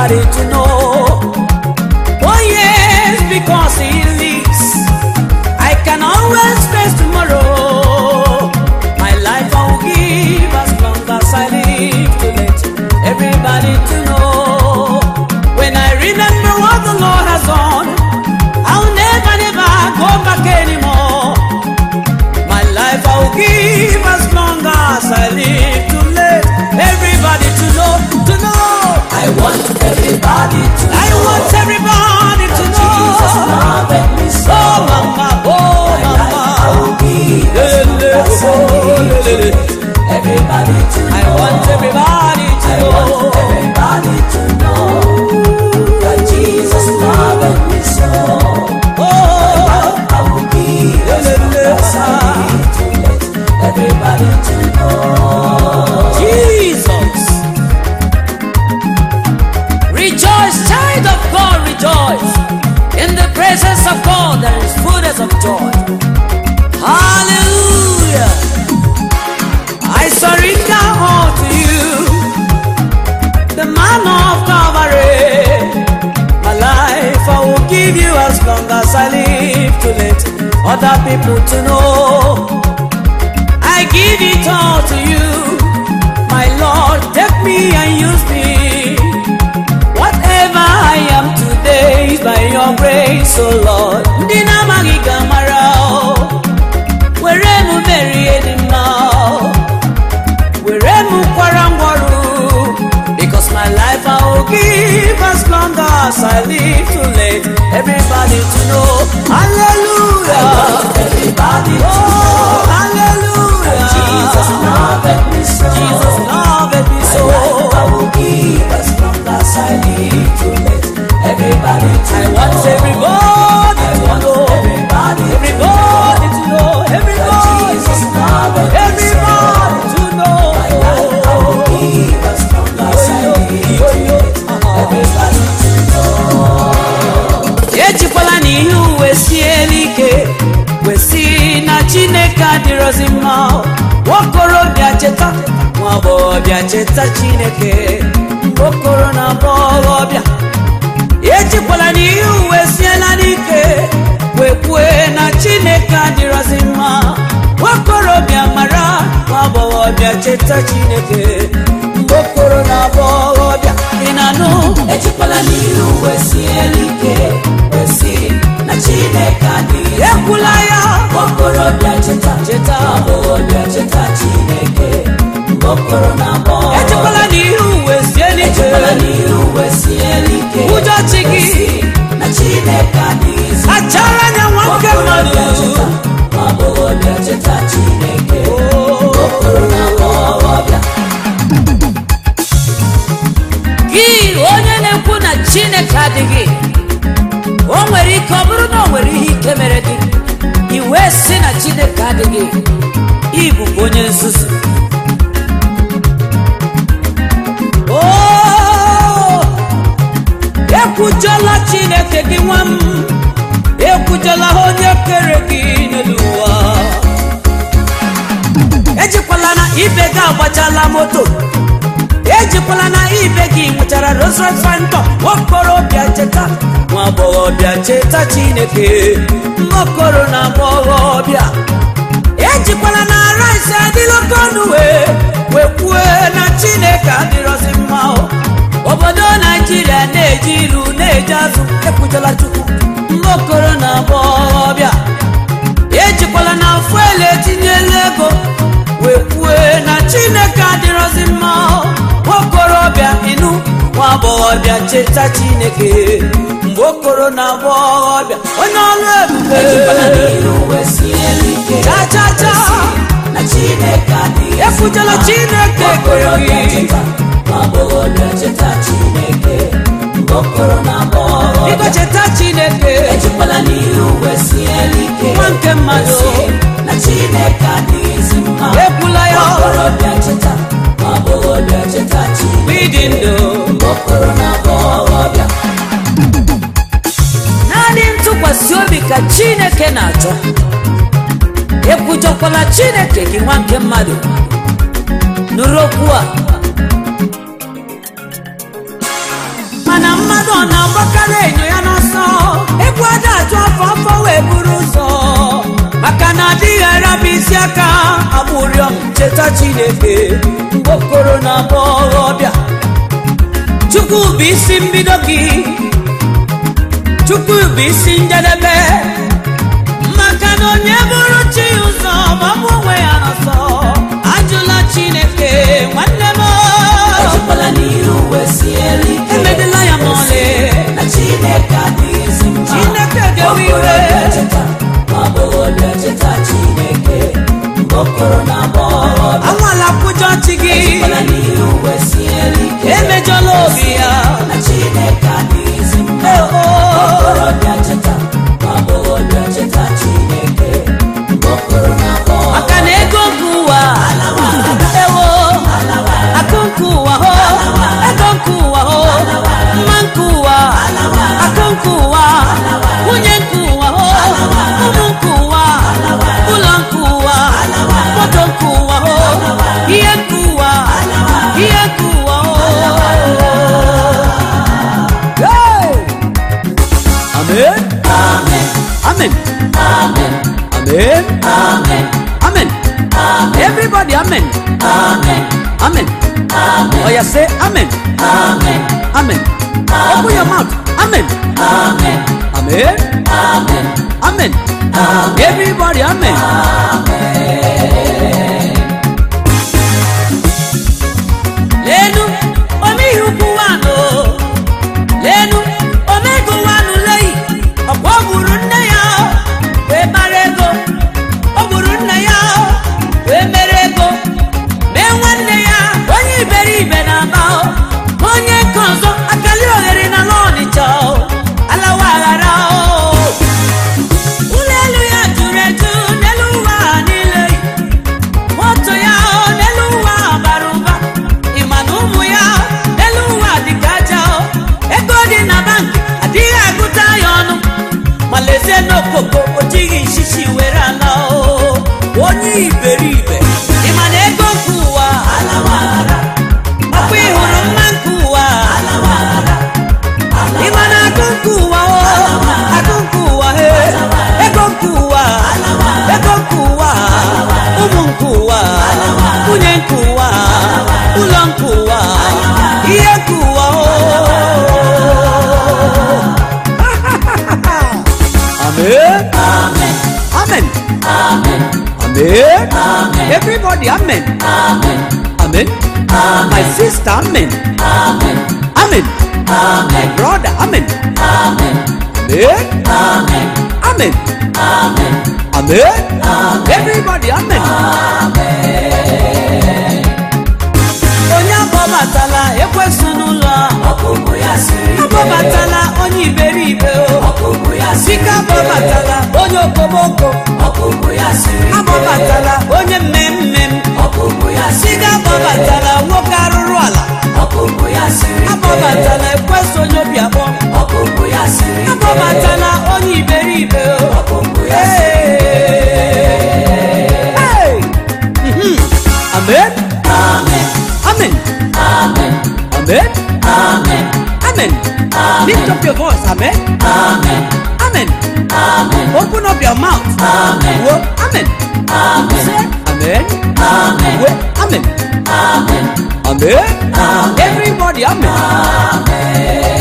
everybody to know. Oh yes, because he lives, I can always face tomorrow. My life I will give as long as I live to let everybody to know. When I remember what the Lord has done, I'll never, never go back anymore. My life I will give as long as I live to let everybody to know, to know. I want everybody to I know want everybody to Jesus know. loved me so. Oh mama, oh My life I mama. will give as Lele, long as I oh, live to lele. let everybody to know. I want everybody to I want know. everybody to know that Jesus loved me so. Oh, I will give as long as I live to let everybody to know. Jesus. Rejoice, child of God, rejoice. In the presence of God, there is fullness of joy. Hallelujah. I surrender all to you, the man of Calvary. My life I will give you as long as I live to let other people to know. I give it all to you, my Lord. Take me and use me. Whatever I am today is by your grace, oh Lord. Ndị na-amaghị ga-amara o. were m merie dị mma o. were m kwara ngwọrụ because my life I will give as long as I live to let everybody to know hallelujah Everybody to oh know hallelujah Jesus loved me so. Jesus loved me so I will give as long as I live to let everybody to I know. want everybody I to want know everybody to everybody to know that everybody Jesus loved me so. everybody to know I will give as long as I live to let everybody to ejikwala na ihe uwe siela ike wesi na chineke adịrọzi mma nwokorobịa cheta nwa agbọghọbịa cheta chineke okoro na agbọghọbịa ejikwala na ihe uwe siela n'ike wekwue na chineke adịrọzi mma nwokorobịa mara nwa agbọghọbịa cheta chineke okoro na agbọghọbịa ị na-anụ ejikwala n'ihe uwe siela ike wesi na chineke adịghị ekwula ya okorobịa cheta cheta agbọghọbịa cheta chineke mgbe okoro na agbọghọ ejikwala na ihe uwe sie n'ike ejikwala n'ihe uwe siela ike ụjọ chi gị wesi na chineke adịghị achara anya nwoke mmadụ okorobịa cheta agbọghọbịa cheta chineke okoro na agbọghọbịa gị onye na-ekwu na chineke adịghị o nwere ike ọ bụrụ na o nwere ihe ike mere gị i wee sị na chineke adịghị ịbụ onye nzuzu Oo, ekwujọla chineke gị nwa m ekwujọla onye kere gị n'elu ụwa ejikwala na ibe gị agbachala moto ejikwala na ibe gị nwechara Rolls Royce Phantom nwaokorobịa cheta nwa agbọghọbịa cheta chineke nwaokoro na agbọghọbịa ejikwala na rice adịla oke ọnụ wee wekwue na chineke adịrọzi mma o. obodo naijiria na-eji ilu na-eji azụ ekwujọla chukwu nwaokoro na agbọghọbịa ejikwala na fuelu etinyela ego wee kwue na chineke adịrọzi mma nwaokorobịa ịnụ nwa agbọghọbịa cheta chineke mgbe okoro na agbọghọbịa onye ọrụ ebube ejikwala n'ihe uwe siela ike cha cha cha na chineke adịghị efujela chineke kere okorobịa gị cheta ma agbọghọbịa cheta chineke mgbe okoro na agbọghọ biko cheta chineke ejikwala n'ihe uwe siela ike nwa nke mmadụ Kwesị na chineke adịghịzi mma ekwula ya okorobịa cheta ma agbọghọbịa cheta chineke ịdị ndụ mgbe okoro na agbọghọbịa naanị ntụkwasị obi ka chineke na-achọ ekwujọkwala chineke gị nwa nke mmadụ nụrụ okwu a na-enyo ya n'ọsọ egwu aja atụ afọ afọ wee buru ụzọ maka na adịghị araba isi aka agbụrịọ cheta chineke mgbe okoro na agbọghọbịa chukwu bụ isi mbido gị chukwu bụ isi njedebe maka na onye bụrụ chi ụzọ ma ọ bụ onwe ya n'ọsọ ajụla chineke nwanne m ejikwala n'ihe uwe siere ike emedela ya ma ọlị na chineke adịghịzi mma Chineke ga-ewe iwe. Okorobịa cheta, ma ọ bụghị onye cheta chineke mgbe okoro na agbọghọbịa anwala kwụjọ chi gị ejikwala n'ihe uwe siere ike emejọla obi ya na chineke adịghịzi mma Oh, oh. okorobịa cheta ma ọ bụghị onye cheta chineke mgbe okoro na agbọghọbịa maka na ego nke ụwa ewo akụ nke ụwa ho ego nke ụwa ho mma nke ụwa akụ nke ụwa nwunye nke ụwa ho ụmụ nke ụwa ụlọ nke ụwa moto nke ụwa ho ihe nke ụwa ihe nke ụwa ho Hey! Amen. Amen. amen Amen. amen Amen. Everybody, amen. amen Amen. Oh, yeah, say amen. amen Amen. Open your mouth. Amen. amen Amen. amen Amen. Everybody, amen. Lenu, omi ukwu wano. Lenu, omego wanu lei. Ọ̀pọ̀ ọ gburu nne ya wee mara ego. Ọ gburu nna ya wee mere ego. Mee nwanne ya onye iberibe na-aba o. onye nke ọzọ akali oghere na n'ọnịcha o. alawa aghara o. ụlọ elu ya juru eju n'elu ụwa niile moto ya o n'elu ụwa bara ụba ịma na ụmụ ya n'elu ụwa dịka aja o ego dị na bankị adịghị agụta ya ọnụ ma lezie n'okoko o jighị nshishi were ala o onye iberibe ịma na ego nke ụwa ọkwa ịhụrụ mma nke ụwa ịma na agụ nke ụwa o agụ nke ụwa he ego nke ụwa ego nke ụwa ụmụ nke ụwa nwunye nke ụwa ụlọ nke ụwa ihe nke ụwa o amen amen amen amen amen everybody amen amen amen my sister amen amen amen my brother amen amen amen amen amen amen amen everybody amen onye akpọbatala ekwesị n'ụlọ a. ọkpụkpụ ya siri ike akpọbatala onye iberibe o ọkpụkpụ ya siri sika ike akpọbatala onye okomoko ọkpụkpụ ya siri ike akpọbatala onye mmemme ọkpụkpụ ya siri sika ike akpọbatala nwoke arụrụ ala ọkpụkpụ ya siri ike akpọbatala ekwesị onye obi abụọ ọkpụkpụ ya siri ike akpọbatala onye iberibe o ọkpụkpụ ya siri Hey! Hey! Mhm. amen amen amen amen amen amen amen lift up your voice amen amen amen amen open up your mouth Amen. Wo, amen amen say amen amen Wo, amen amen amen everybody amen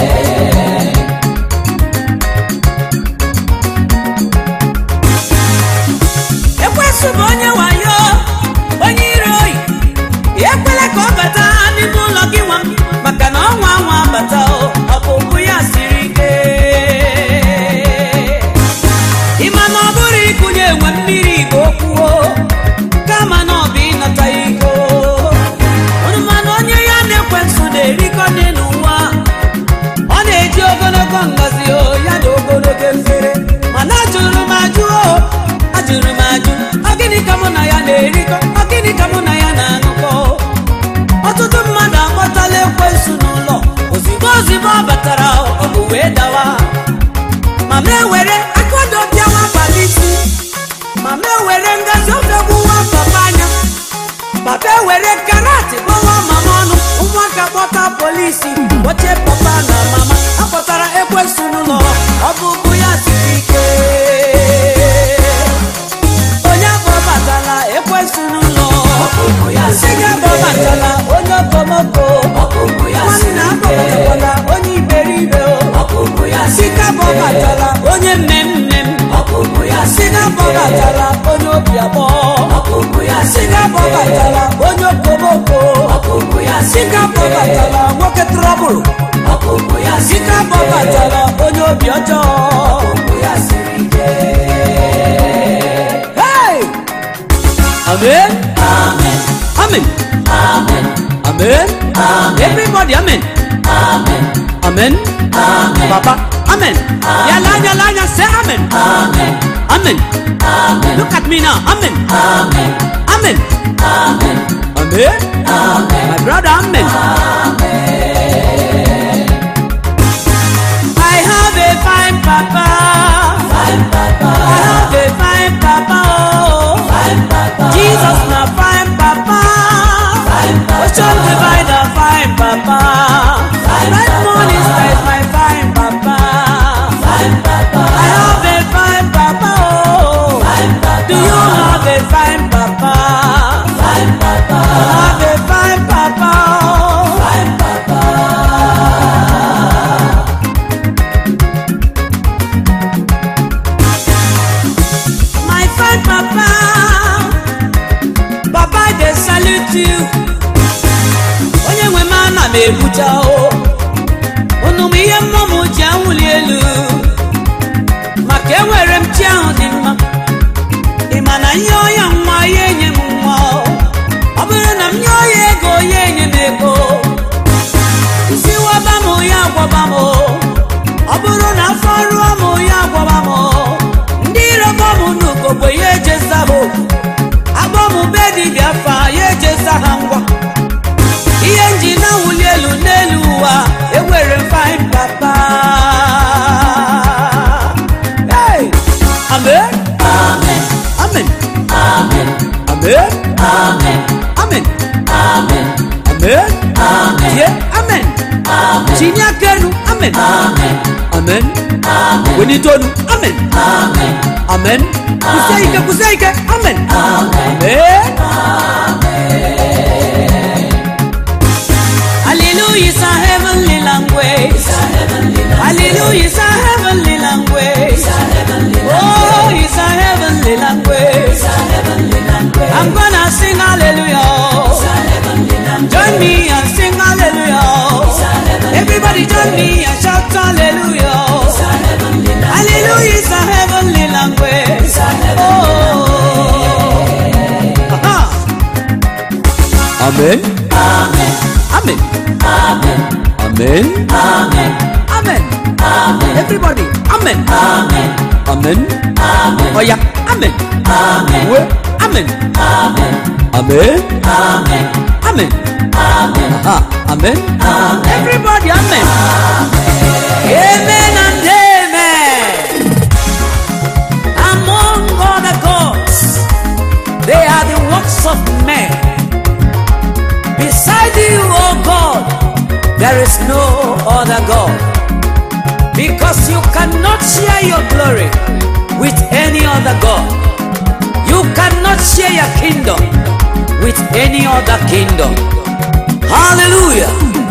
ekwesị bụ onye wayo onye ire oyi ekwela ka ọ bata n'ime ụlọ gị nwa maka na ọnwa anwa bata o ọpụpụ ya siri ike ịma na ọ bụrụ ịkụnye enwe mmiri igbo okwuo kama na ọ bụ ịnata iko ọnụmanụ onye ya na-ekwesị na-erikọ dị n'ụwa ọ na-eji ogologo ngazi o ya na ogologo efere mana ajụrụ m ajụ o ajụrụ m ajụ ọ gịnị ka mụ na ya na-erikọ ọ gịnị ka mụ na ya na-anụkọ ọtụtụ mmadụ akpọtala ekwensu n'ụlọ ozigbo ozigbo ọ batara ọ bụ wee dawa ma m ewere akodo bịawa abalị isi ma m ewere ngazi ofe gbuwa papa anya papa ewere karat gbawa mama ọnụ ụmụaka kpọta polisi kpọchie papa na mama akpọtara ekwensu bọbatara onye obi abụọ ọkụkụ ya si siri ga ike bọbatara onye okomoko ọkụkụ ya si siri ga ike bọbatara nwoke trọbụl ọkụkụ ya si siri ga ike bọbatara onye obi ọjọọ ọkụkụ ya siri ike Hey! Amen. amen Amen. amen Amen. Everybody, amen. amen Amen. amen Papa, amen. Yala, yala, yala, say amen. amen Amen. amen Look at me now. Amen. amen Amen. amen Amen. amen My brother, amen. I have a fine papa. fine papa I have a fine papa. Oh. fine papa Jesus, na fine papa. fine papa Ocean divider, fine papa. Red moon is like my fine papa. fine papa I have a fine papa. Oh. fine papa Do you have a fine papa? fine papa I have a fine papa. Oh. fine papa My fine papa. Papa, they salute you. Onye nwe m ana m ebucha o. Unu m ihe mmụọ m ji anwụli elu. Maka enwere m chi ahụ dị mma. Ị ma na nye ọya nwa ya enye m nwa o. Ọ bụrụ na m nye ọya ego ya enye m ego. Isi waba m ya agwaba m o. Ọ bụrụ na afọ rụọ m ya agwaba m o. Ndị rọba m n'ugogbe ya ejesa ha okwu. Agbọ m be dibịa fa ya ejesa ha ngwa. Ihe nji na-awụli elu n'elu ụwa ewere m fine papa. Hey! Amen. amen Amen. amen Amen. amen Amen. amen Amen. amen Yeah. Amen. amen Tinye aka elu. Amen. amen Amen. amen Wenitonu. Amen. amen Amen. Kusie ike, kusie ike. Amen. Amen. Hallelujah is a heavenly language. Hallelujah is a heavenly language. Oh, it's a heavenly language. I'm gonna sing hallelujah. Join me and sing hallelujah. Everybody join me and shout hallelujah. Hallelujah is a heavenly language. Oh. Aha. Amen. amen Amen. amen Amen. amen Amen. amen Everybody. Amen. amen Amen. amen Oh yeah. Amen. amen We. Amen. amen Amen. amen Amen. amen Aha. Amen. Amen. Everybody. Amen. Amen and amen. Among other gods, they are the works of men. Beside you, O God, there is no other God. Because you cannot share your glory with any other God. You cannot share your kingdom with any other kingdom. Hallelujah.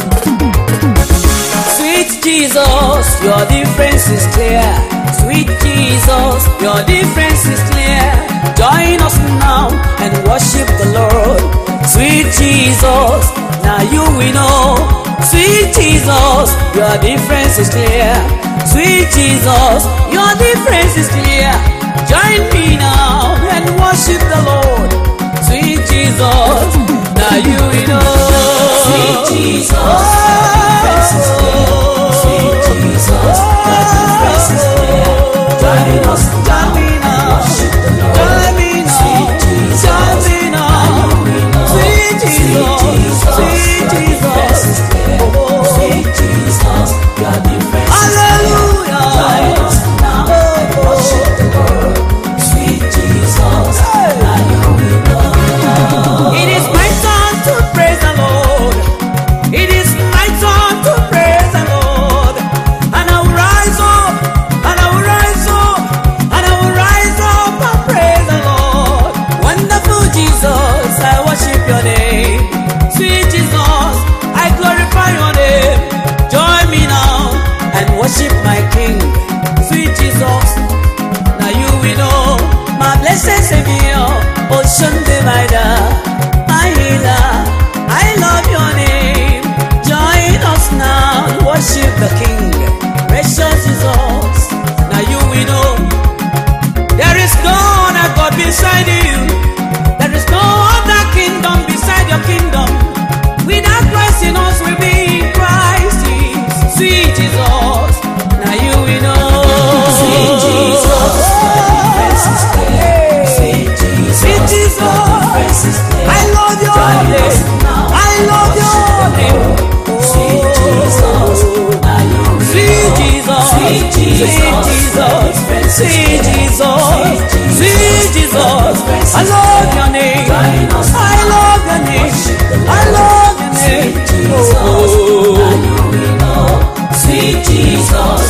Sweet Jesus, your difference is clear. Sweet Jesus, your difference is clear. Join us now and worship the Lord. Sweet Jesus, now you we know. Sweet Jesus, your difference is clear. Sweet Jesus, your difference is clear. Join me now and worship the Lord. Sweet Jesus, now you we know. Sweet Jesus, your difference is clear. Sweet Jesus, your difference is clear. Join us now and worship the Lord. Sweet Jesus, now we know. Sweet Jesus, your difference is clear. Sweet Jesus, your difference is clear. Join us now and worship the Lord. Sweet Jesus, now we know. It is my turn to praise the Lord. It is my turn to praise the Lord. Sweet Jesus, sweet Jesus, I love your name. I love your name. I love your name. Oh, Sweet Jesus,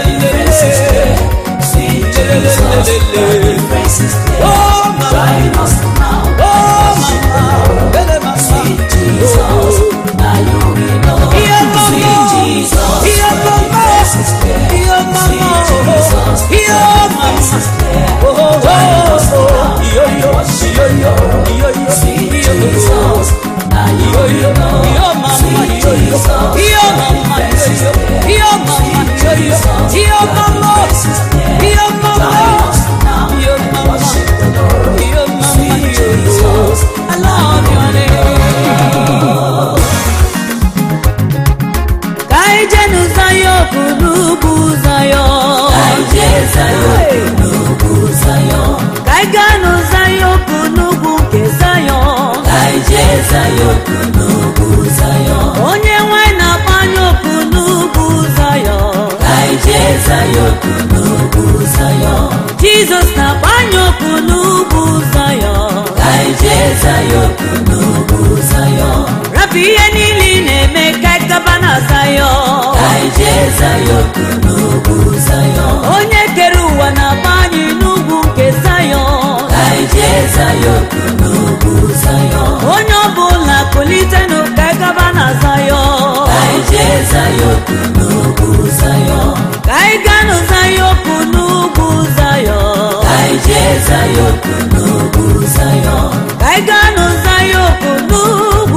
sweet Jesus, your face is clear. oh, mama, Join us now, oh, mama, Bele mama. sweet Jesus, now you will know. Yeah, mama. Sweet Jesus, Yeah, mama. your face is clear. Yeah, mama. Sweet Jesus, Yeah, your face is mama. clear. Oh, oh, oh, oh. Yo, yo, yo, yo, yo, yo, Sweet yo, yo. Jesus, now you will know. Yo, mama, Sweet yo, yo. Jesus, Yo, mama, your face is yo, yo. clear. Yo, mama, yo, yo. Yo, mama. Yo, mama. Yo, mama. Yo, mama, yo, yo. I love your name. Ka anyị jee n'ụzọ ya okwu n'ugwu ụzọ ya. Ka anyị gaa n'ụzọ ya okwu n'ugwu nke Zayọn. Onye nwe na-akpọ anya okwu n'ugwu Zayọn. Jizọs na-akpọ anya okwu n'ugwu Zayọn. Rapụ ihe niile ị na-eme ka anyị gaba na Zayọn. Onye kere ụwa na-akpọ anyị n'ugwu nke Zayọn. Onye ọbụla kulitenụ ka anyị gaba na Zayọn. Ka anyị gaa n'ụzọ ya okwu n'ugwu Zayọn. Ka anyị gaa n'ụzọ ya okwu n'ugwu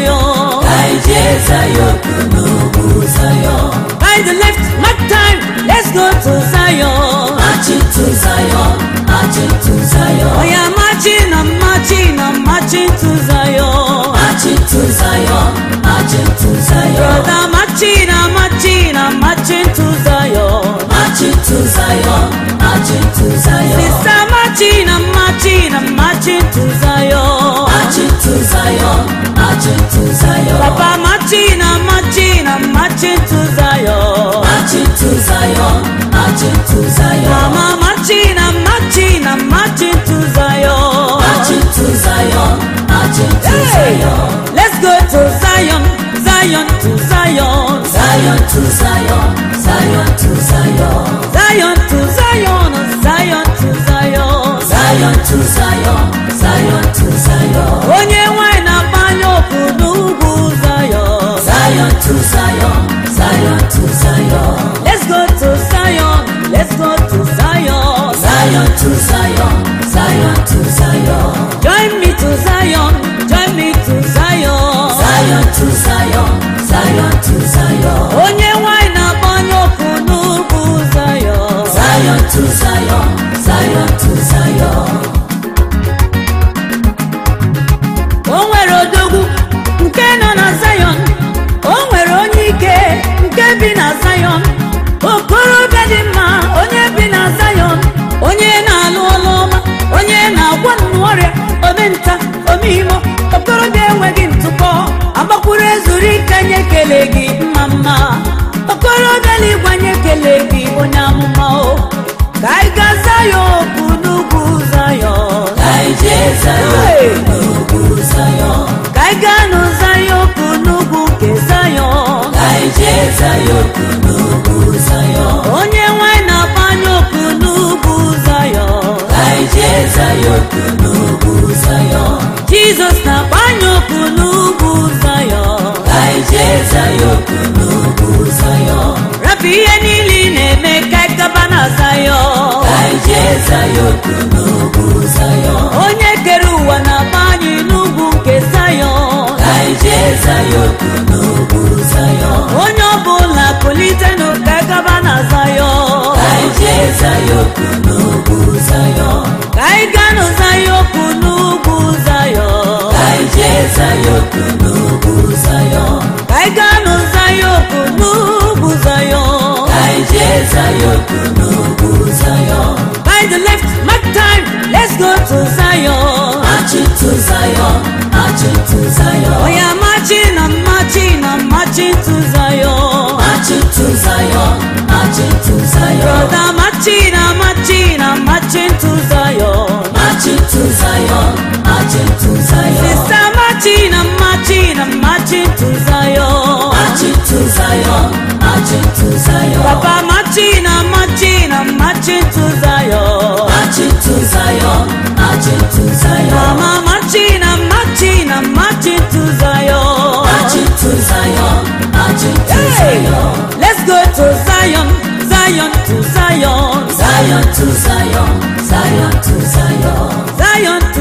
Zayọn. By the left, mark time, let's go to Zion. Marching to Zion, marching to Zion. Oh yeah, marching, I'm marching, I'm marching to Zion. Marching to Zion, marching to Zion, Brother, marching, I'm marching, I'm marching to Zion. marching to Zion, marching to Zion, Sister, marching, I'm marching, I'm marching to Zion. marching to Zion, marching to Zion, Papa, marching, I'm marching, I'm marching to Zion. marching to Zion, marching to Zion, Mama, marching, I'm marching, I'm marching to Zion. marching to Zion, marching to Hey, Zion, let's go to Zion, Zion to Zion. Zion to Zion, Zion to Zion, Zion to Zion, Zion to Zion. Zion to Zion, Zion to Zion, Onye nwanyị na-agba anya okwu n'ugwu Zion. Zion to Zion, Zion to Zion, Let's go to Zion, let's go to Zion. Zion to Zion, Zion to Zion. Join me to Zion, join me to Zion. Zion to Zion, Zion to Zion, Onye nwanyị na-agba anya okwu n'ugwu Zion. Zion to Zion, Zion to Zion. O nwere odogwu nke nọ na Zion. O nwere onye ike nke bi na Zion. Okorobịa dị mma onye bi na Zion. Onye na-alụ ọlụ ọma, onye na-agwọ nnụ ọrịa, omenta, omeimo. Okorobịa enweghị ntụpọ, agbakwuru ezuru ike nye kele gị mma mma. Okorobịa na-ịgwanye kele gị onye amụma o. Ka anyị gaa Zion okwu n'ugwu Zion. Kaije Zion, Hey! n'ugwu Zion. Ka anyị gaa n'ụzọ ya okwu n'ugwu nke Zion. Kaije Zion, n'ugwu Zion. Onye nwanyị na-agba anya okwu n'ugwu Zion. Kaije Zion, n'ugwu Zion. Jizọs na-agba anya okwu n'ugwu Zion. Kaije Zion, n'ugwu Zion. Rapụ ihe niile ị na-eme ka anyị gaba na Zion. Kaije Zion, n'ugwu Zion. Onye kere ụwa na-agba anyị n'ugwu nke Zion. Kaije Zion, n'ugwu Zion. Onye ọbụla kulitenụ ka anyị gaba na Zion. Kaije Zion, n'ugwu Zion. Ka anyị gaa n'ụzọ ya okwu n'ugwu Zion. Kaije Zion, n'ugwu Zion. Ka anyị gaa n'ụzọ ya okwu n'ugwu Zion. Kaije Zion, n'ugwu Zion. By the left, mark time, let's go to Zion. Marching to Zion, marching to Zion. Oh yeah, marching, I'm marching, I'm marching to Zion. Marching to Zion, marching to Zion. Brother, marching, I'm marching, Zion, marching to Zion. Papa marching, I'm marching, I'm marching to Zion. Marching to Zion, marching to Zion. Mama marching, I'm marching, I'm marching to Zion. Marching to Zion, marching to Hey, Zion. let's go to Zion, Zion to Zion, Zion to Zion, Zion to Zion. Zion